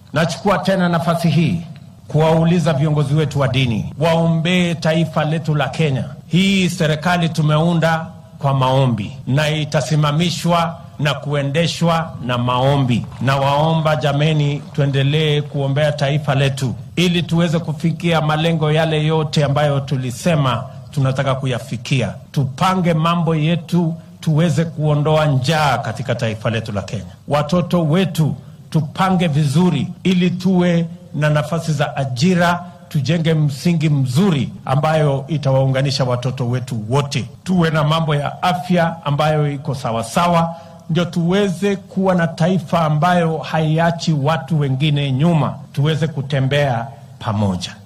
Nachukua tena nafasi hii kuwauliza viongozi wetu wa dini waombee taifa letu la Kenya. Hii serikali tumeunda kwa maombi na itasimamishwa na kuendeshwa na maombi, na waomba jameni, tuendelee kuombea taifa letu ili tuweze kufikia malengo yale yote ambayo tulisema tunataka kuyafikia. Tupange mambo yetu tuweze kuondoa njaa katika taifa letu la Kenya. Watoto wetu tupange vizuri ili tuwe na nafasi za ajira, tujenge msingi mzuri ambayo itawaunganisha watoto wetu wote. Tuwe na mambo ya afya ambayo iko sawasawa, ndio tuweze kuwa na taifa ambayo haiachi watu wengine nyuma, tuweze kutembea pamoja.